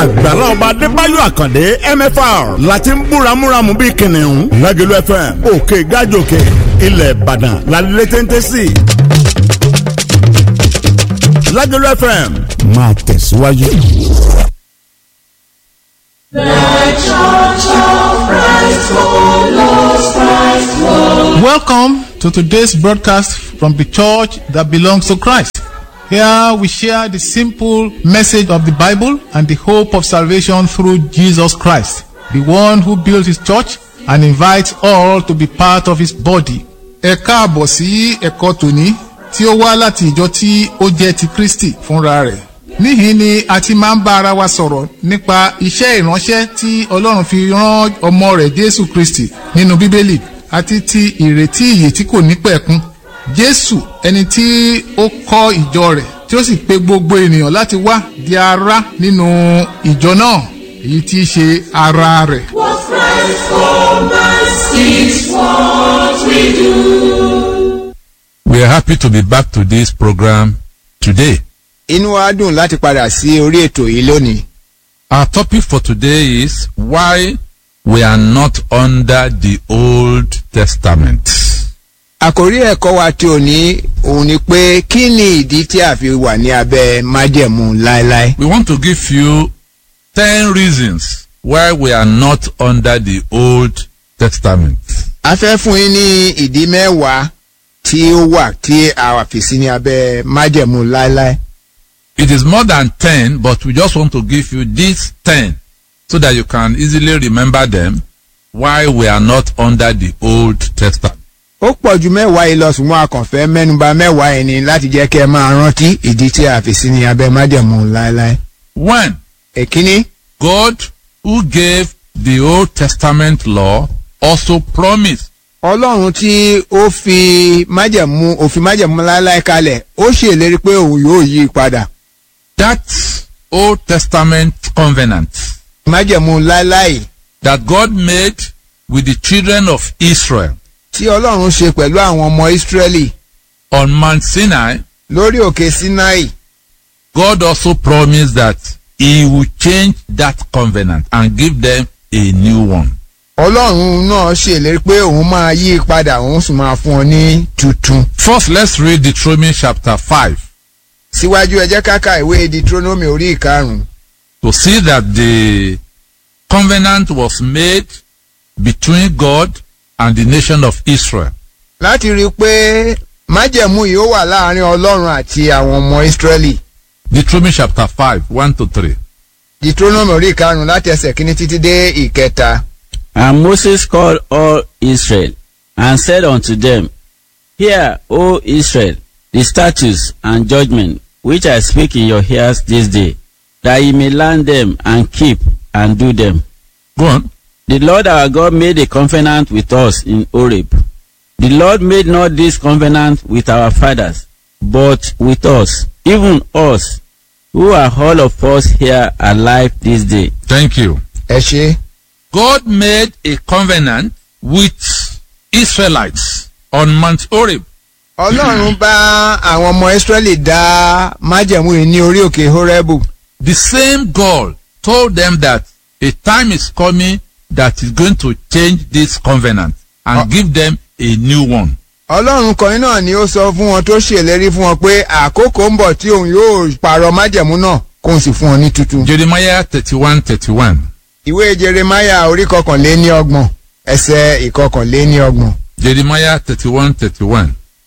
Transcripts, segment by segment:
àgbàlá ọba adébáyọ̀ àkàndé mfr láti ń búramúramù bíi kìnìún lágẹ̀lú fm òkè gájòkè ilẹ̀ ìbàdàn lálẹ́ téńté sí lágẹ̀lú fm máa tẹ̀síwájú. Welcome to today's broadcast from the church that belongs to Christ. Here we share the simple message of the Bible and the hope of salvation through Jesus Christ, the one who built his church and invites all to be part of his body. Ẹ káàbọ̀ sí ẹ̀kọ́ tòní tí ó wá láti ìjọ tí ó jẹ́ ti Kristi fúnra rẹ̀. Níhìn ni a ti máa ń bá ara wa sọ̀rọ̀ nípa iṣẹ́ ìránṣẹ́ tí Ọlọ́run fi rán ọmọ rẹ̀ Jésù Kristi nínú Bíbélì àti ti ìrètí ìyè tí kò ní pẹ̀kun. Jésù ẹni tí ó kọ́ ìjọ rẹ̀ tí ó sì pe gbogbo ènìyàn láti wá di ara nínú ìjọ náà èyí tí í ṣe ara rẹ̀. What Christ commands is what we do. We are happy to be back to this program today. inú wa dùn láti padà sí orí ètò yìí lónìí. Our topic for today is why we are not under the Old Testament. àkórí ẹ̀kọ́ wa tí ò ní òun ni pé kí ni ìdí tí a fi wà ní abẹ́ májẹ̀mú láéláé. We want to give you 10 reasons why we are not under the Old Testament. a fẹ́ fún yín ní ìdí mẹ́wàá tí ó wà tí a wà fi sí ní abẹ́ májẹ̀mú láéláé. It is more than 10, but we just want to give you these 10 so that you can easily remember them why we are not under the Old Testament. ó pọ̀ ju mẹ́wàá yìí lọ ṣùgbọ́n a kàn fẹ́ mẹ́nuba mẹ́wàá yẹn ni láti jẹ́ kẹ́ ẹ máa rántí ìdí tí a fi sí ní abẹ́ májẹ̀mú láéláé. One, èkíní God who gave the Old Testament law also promised ọlọ́run tí ó fi májẹ̀mú òfin májẹ̀mú láéláé kalẹ̀ ó ṣèlérí pé òun yóò yí i padà. that Old Testament covenant májẹ̀mú láéláé that God made with the children of Israel tí ọlọ́run ṣe pẹ̀lú àwọn ọmọ ìsírẹ́lì on Mount Sinai, lórí òkè sinai God also promised that He will change that covenant and give them a new one. ọlọ́run náà ṣèlérí pé òun máa yí i padà òun sì máa fún ọ ní tuntun. First, let's read Deuteronomy chapter 5 síwájú ẹ jẹ́ ká ka ìwé deuteronomy orí ìkarùn-ún to see that the covenant was made between God and the nation of Israel. láti rí i pé májẹ̀mú yìí ó wà láàrin ọlọ́run àti àwọn ọmọ ìsírẹ́lì. Deuteronomy chapter 5, 1 to 3. deuteronomy orí ìkarùn-ún láti ẹsẹ̀ kínní títí dé ìkẹta. And Moses called all Israel and said unto them, Hear, O Israel, the statutes and judgments which I speak in your ears this day, that ye may learn them and keep and do them. Go on. The Lord our God made a covenant with us in Horeb. The Lord made not this covenant with our fathers, but with us, even us, who are all of us here alive this day. Thank you. ẹ ṣe God made a covenant with Israelites on Mount Horeb. ọlọ́run bá àwọn ọmọ ìsírẹ́lì dá májẹ̀mú yìí ní orí òkè horẹ́bù. The same God told them that a time is coming that is going to change this covenant and Uh. give them a new one. ọlọ́run kan náà ni ó sọ fún wọn tó ṣèlérí fún wọn pé àkókò ń bọ̀ tí òun yóò pààrọ̀ májẹ̀mú náà kóun sì fún wọn ní tuntun. Jeremiah 31 31. ìwé jeremaya orí kọkànléní ọgbọ̀n ẹsẹ̀ ìkọkànléní ọgbọ̀n. Jeremiah 31 31.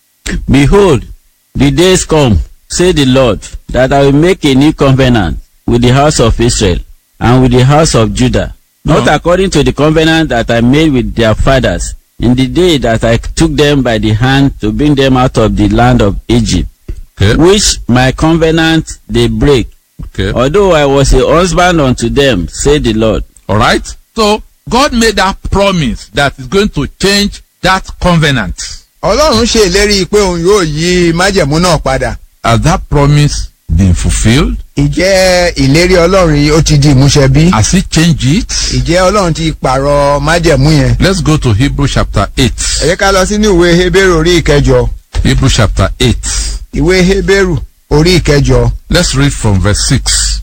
Behold, the days come, say the Lord, that I will make a new covenant with the house of Israel and with the house of Judah, not No. according to the covenant that I made with their fathers in the day that I took them by the hand to bring them out of the land of Egypt, Okay. which my covenant they break, Okay. although I was a husband unto them, say the Lord. All right. So God made that promise that is going to change that covenant. ọlọ́run ṣe ìlérí pé òun yóò yí májẹ̀mú náà padà. Has that promise been fulfilled? ìjẹ́ ìlérí ọlọ́run yìí ó ti di ìmúṣẹ bí? Has he changed it? ìjẹ́ ọlọ́run ti pààrọ̀ májẹ̀mú yẹn? Let's go to Hebrew chapter 8. ẹ jẹ́ ká lọ sínú ìwé hebrew orí ìkẹjọ Hebrew chapter 8. ìwé hebrew orí ìkẹjọ Let's read from verse 6.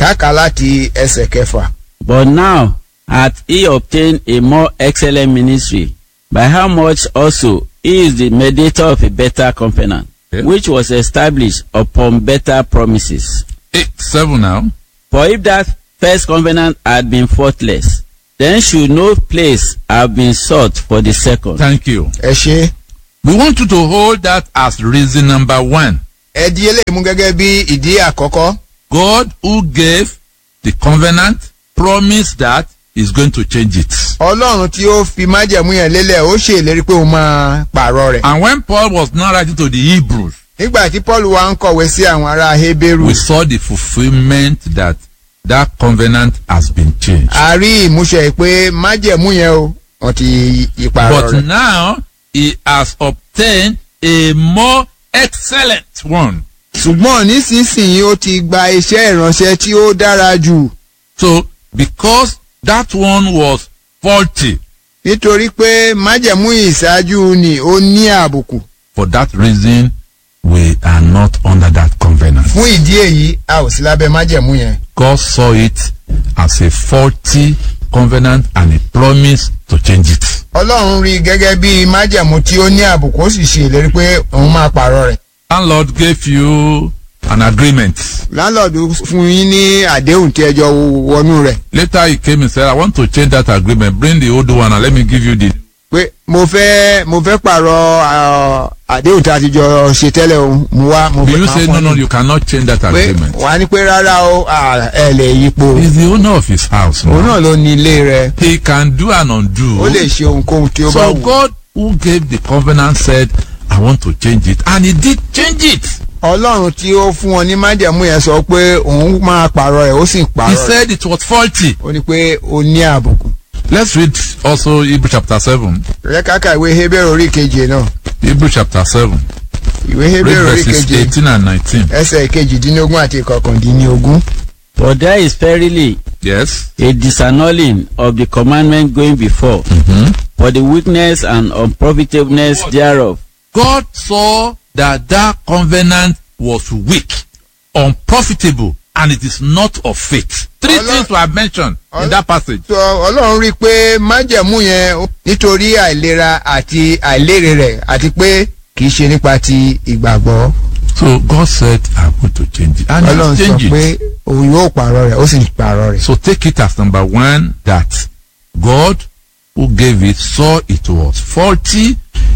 káàkà láti ẹsẹ̀ kẹfà. But now hath he obtained a more excellent ministry, by how much also he is the mediator of a better covenant, Yeah. which was established upon better promises. 8, 7 now. For if that first covenant had been faultless, then should no place have been sought for the second. Thank you. ẹ ṣe We want you to hold that as reason number one. ẹ di eléyìí mú gẹ́gẹ́ bí ìdí àkọ́kọ́. God who gave the covenant promised that he's going to change it. ọlọ́run tí ó fi májẹ̀mú yẹn lélẹ̀ ó ṣèlérí pé òun máa pààrọ̀ rẹ̀. And when Paul was now writing to the Hebrews, nígbà tí paul wá ń kọ̀wé sí àwọn ará heberu we saw the fulfillment that that covenant has been changed. a rí ìmúṣẹ pé májẹ̀mú yẹn o wọ́n ti yí pààrọ̀ But rẹ̀. now he has obtained a more excellent one. ṣùgbọ́n nísinsìnyí ó ti gba iṣẹ́ ìránṣẹ́ tí ó dára jù So because that one was faulty, nítorí pé májẹ̀mú ìṣáájú ni ó ní àbùkù. for that reason we are not under that covenant. fún ìdí èyí a ò sí lábẹ́ májẹ̀mú yẹn. God saw it as a faulty covenant and he promised to change it. ọlọ́run rí i gẹ́gẹ́ bí májẹ̀mú tí ó ní àbùkù ó sì ṣe ìlérí pé òun máa pààrọ̀ rẹ̀. Landlord gave you an agreement. láńlọ́ọ̀dù fún yín ní àdéhùn tí ẹjọ́ wọnú rẹ̀ Later he came and said, I want to change that agreement. Bring the old one and let me give you the. pé mo fẹ́ mo fẹ́ pààrọ̀ ah, àdéhùn tí a ti jọ ṣe tẹ́lẹ̀ o mo wá mo Will fẹ́ you máa say, fún no, ọ no, ní- you cannot change that pé agreement? wà á ní pé rárá o ah, ẹ lè yípo He's the owner of his house. òun Now. náà ló ní ilé rẹ̀ He can do and undo. ó lè ṣe ohunkóhun tí ó bá So wù. God who gave the covenant said, I want to change it. And he did change it. ọlọ́run tí ó fún wọn ní májẹ̀mú yẹn sọ pé òun máa pààrọ̀ rẹ̀ ó sì He pààrọ̀ rẹ̀ said it was faulty. ó ní pé ó ní àbùkù. Let's read also Hebrew chapter 7. rẹ káka ìwé hebrew orí keje náà Hebrew chapter 7. ìwé Read hebrew orí verses keje 18 and 19. ẹsẹ̀ kejìdínlógún àti kọkàndínlógún. For there is verily Yes. a disannulling of the commandment going before, for the weakness and unprofitableness thereof. God saw that that covenant was weak, unprofitable, and it is not of faith. Three Ọlọ́- things were mentioned in Ọlọ́- that passage. sọ ọlọ́run rí i pé májẹ̀mú yẹn ó- nítorí àìlera àti àìlérè rẹ̀ àti pé kì í ṣe nípa ti ìgbàgbọ́. So God said, I'm going to change it. And ọlọ́run he sọ changed pé it. òun yóò pààrọ̀ rẹ̀ ó sì pààrọ̀ rẹ̀. So take it as number one that God who gave it saw it was faulty,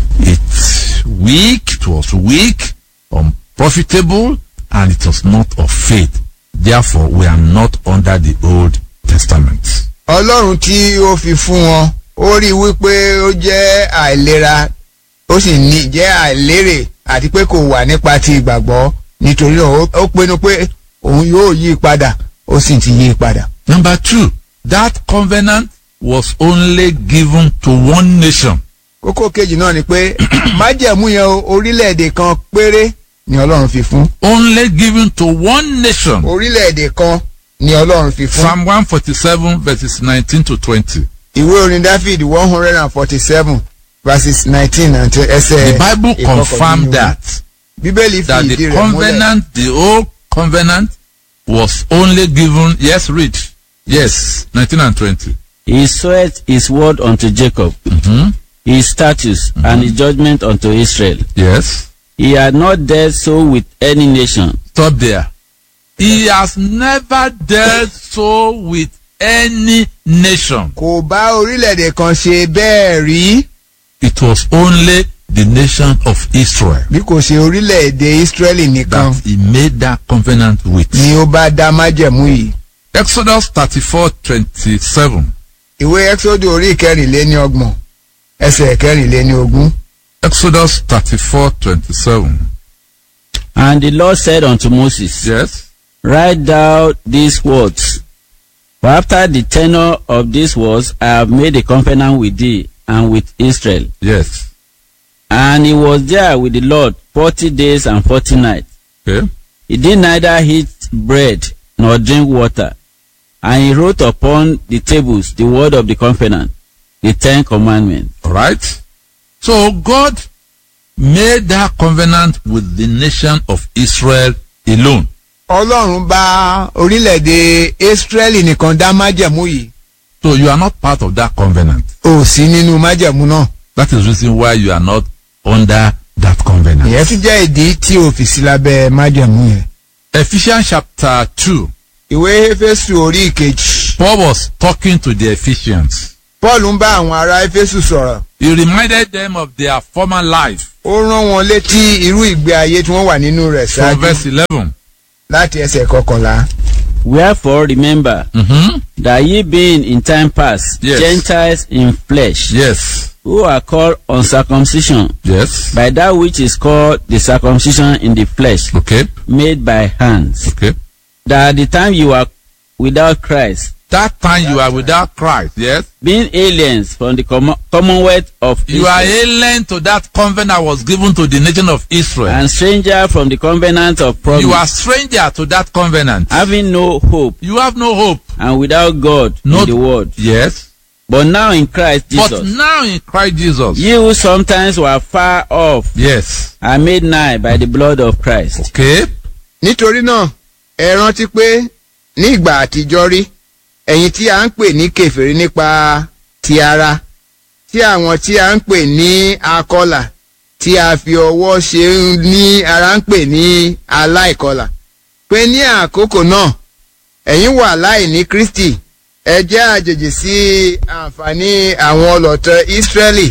it's weak, it was weak, unprofitable, and it was not of faith. Therefore, we are not under the Old Testament. ọlọ́run tí ó fi fún wọn ó rí i wípé ó jẹ́ àìlera ó sì ní jẹ́ àìlérè àti pé kò wà nípa ti ìgbàgbọ́ nítorí náà ó- ó pinnu pé òun yóò yí i padà ó sì ti yí i padà. Number two, that covenant was only given to one nation. kókó kejì náà ni pé májẹ̀mú yẹn o, orílẹ̀-èdè kan péré ni ọlọ́run fi fún Only given to one nation. orílẹ̀-èdè kan ni ọlọ́run fi fún. Psalm 147 verses 19 to 20. ìwé orin david one hundred and forty-seven verses nineteen àti ẹsẹ̀ The Bible confirmed ìkọkàndínlógún. that. bíbélì fi that ìdí the rẹ̀ múlẹ̀. covenant, the old covenant, was only given. Yes, read. Yes, 19 and 20. He sweat his word unto Jacob, hmm his statutes and his judgment unto Israel. Yes. He had not dealt so with any nation, Stop there. He has never dealt so with any nation. kò bá orílẹ̀-èdè kan ṣe bẹ́ẹ̀ rí It was only the nation of Israel bí kò ṣe orílẹ̀-èdè israẹli nìkan that he made that covenant with. ni ó bá dá májẹ̀mú yìí. Exodus 34 27. ìwé exodus orí ìkẹrìnléníọgbọ̀n ẹsẹ̀ ìkẹrìnléníogún. Exodus 34 27. And the Lord said unto Moses, Yes. Write thou these words. For after the tenure of these words I have made a covenant with thee and with Israel. Yes. And he was there with the Lord forty days and forty nights. Okay. He did neither eat bread nor drink water. And he wrote upon the tables the word of the covenant, the Ten Commandments. All right. So God made that covenant with the nation of Israel alone. ọlọ́run bá orílẹ̀-èdè israẹli nìkan dá májẹ̀mú yìí So you are not part of that covenant. ò sí nínú májẹ̀mú náà. That is the reason why you are not under that covenant. ìyẹn tún jẹ́ ìdí tí o fi sí lábẹ́ májẹ̀mú yẹn. Ephesians chapter 2. ìwé éfésù orí ìkejì. Paul was talking to the Ephesians. paul ń bá àwọn ará éfésù sọ̀rọ̀. He reminded them of their former life ó rán wọn létí irú ìgbé ayé tí wọ́n wà nínú rẹ̀ from ṣáájú verse 11. láti ẹsẹ̀ kọkànlá. Wherefore remember Mm-hmm. that ye being in time past Yes. Gentiles in flesh, Yes. who are called uncircumcision Yes. by that which is called the circumcision in the flesh, Okay. made by hands. Okay. That at the time you were without Christ, That time you are without Christ. Yes. being aliens from the com- commonwealth of You are Israel, alien to that covenant that was given to the nation of Israel. and stranger from the covenant of promise, You are stranger to that covenant. having no hope You have no hope. and without God Not- in the world. Yes. But now in Christ But Jesus, now in Christ Jesus. ye who sometimes were far off Yes. are made nigh by the blood of Christ. Okay. nítorí náà ẹ rántí pé ní ìgbà àtijọ́ rí ẹ̀yin tí a ń pè ní kèfèrí nípa ti ara tí àwọn tí a ń pè ní akọlà tí a fi ọwọ́ ṣe ní ara ń pè ní aláìkọlà pé ní àkókò náà ẹ̀yin wà láì ní Kristi ẹ jẹ́ àjèjì sí àǹfààní àwọn ọlọ́tẹ̀ Ísírẹ́lì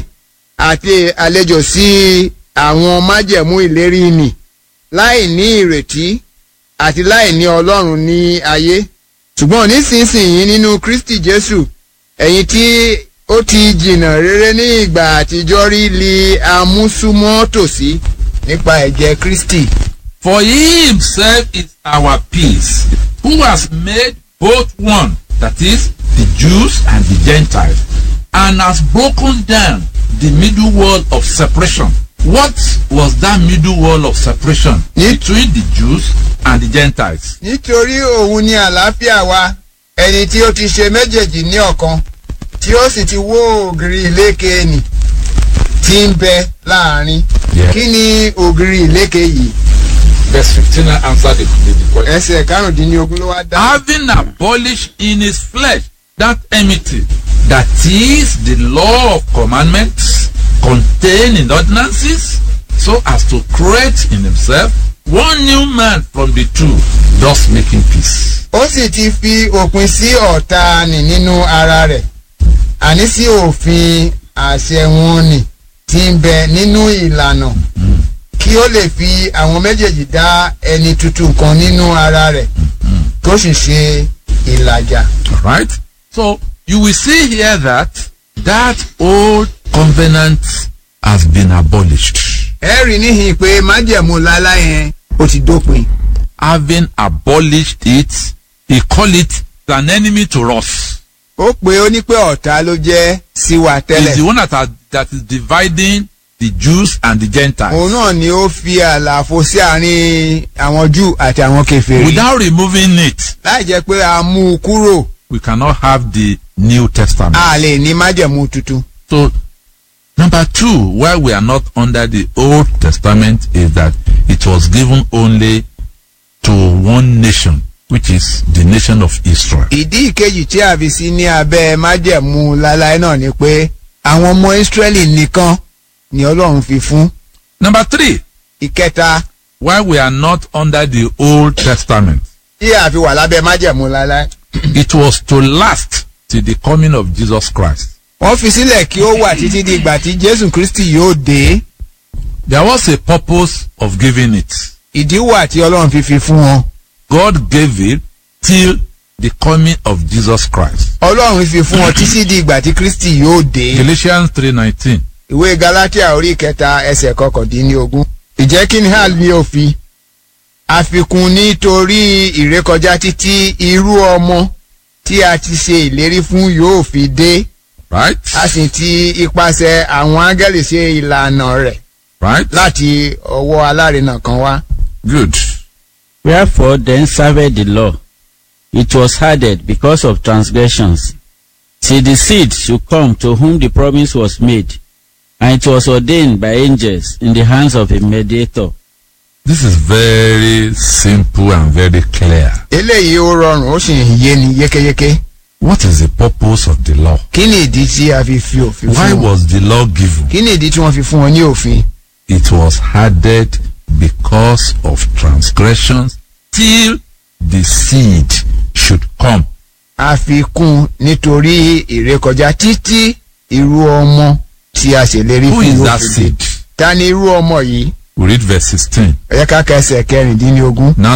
àti àlejò sí àwọn májẹ̀mú ìlérí nì láì ní ìrètí àti láì ní ọlọ́run ní ayé ṣùgbọ́n nísinsìnyí nínú kristi jésù ẹ̀yin tí ó ti jìnnà rere ní ìgbà àtijọ́ rí li amúsúmọ́ tòsí nípa ẹ̀jẹ̀ kristi. For he himself is our peace, who has made both one, that is, the Jews and the Gentiles, and has broken down the middle wall of separation. What was that middle wall of separation Ye- between the Jews and the Gentiles? nítorí òun ni àlàáfíà wa ẹni tí ó ti ṣe méjèèjì ní ọ̀kan tí ó sì ti wó ògiri ìlékè nì tí ń bẹ láàrin. Yeah. kí ni ògiri ìlékè yìí? Verse 15 answered the, the, the question. ẹsẹ̀ karùndínlógún ló wá dá. having abolished in his flesh that enmity, that is the law of commandments contained in ordinances, so as to create in himself one new man from the two, thus making peace. ó sì ti fi òpin sí ọ̀tá nì nínú ara rẹ̀ àní sí òfin àṣẹ wọn nì tí ń bẹ nínú ìlànà kí ó lè fi àwọn méjèèjì dá ẹni tuntun kan nínú ara rẹ̀ tó sì ṣe ìlàjà. Right? So you will see here that that old covenant has been abolished. ẹ rí níhìn pé májẹ̀mú lálá yẹn ó ti dópin. Having abolished it, he call it an enemy to us. ó pé ó ní pé ọ̀tá ló jẹ́ sí wa is tẹ́lẹ̀. the one that, are, that is dividing the Jews and the Gentiles. òun náà ni ó fi àlàfo sí àárín àwọn júù àti àwọn kèfèrí. Without removing it, láì jẹ́ pé a mú un kúrò we cannot have the New Testament. a lè ní májẹ̀mú tuntun. So, number two, why we are not under the Old Testament is that it was given only to one nation, which is the nation of Israel. ìdí ìkejì tí a fi sí ní abẹ́ májẹ̀mú láláì náà ni pé àwọn ọmọ ìsírẹ́lì nìkan ni ọlọ́run fi fún. Number three, ìkẹta why we are not under the Old Testament. tí a fi wà lábẹ́ májẹ̀mú láláì. It was to last till the coming of Jesus Christ. wọ́n fi sílẹ̀ kí ó wà títí di ìgbà tí jésù kristi yóò dé. There was a purpose of giving it. ìdí wà tí ọlọ́run fi fi fún wọn. God gave it till the coming of Jesus Christ. ọlọ́run fi fún wọn títí di ìgbà tí kristi yóò dé. Galatians 3:19. ìwé galatia orí kẹta ẹsẹ̀ kọkàndínlógún. ìjẹ́ kí ni hàn ní òfin? àfikún nítorí ìrékọjá títí irú ọmọ tí a ti ṣe ìlérí fún yóò fi dé. Right? a sì ti ipasẹ̀ àwọn áńgẹ́lì ṣe ìlànà rẹ̀ Right? láti ọwọ́ alárinà kan wá. Good. Wherefore then served the law. It was added because of transgressions, till the seed should come to whom the promise was made, and it was ordained by angels in the hands of a mediator, This is very simple and very clear. eléyìí ó rọrùn ó sì ń yé ni yékéyéké What is the purpose of the law? kí ni ìdí tí a fi fi òfin Why fún wọn was the law given? kí ni ìdí tí wọ́n fi fún wọn ní òfin It was added because of transgressions till the seed should come. a fi kún nítorí ìrékọjá títí irú ọmọ tí a ṣèlérí Who fún is yóò that fi dé. seed? ta ni irú ọmọ yìí We read verse 16. ẹ jẹ́ ká ka ẹsẹ̀ kẹrìndínlógún. Now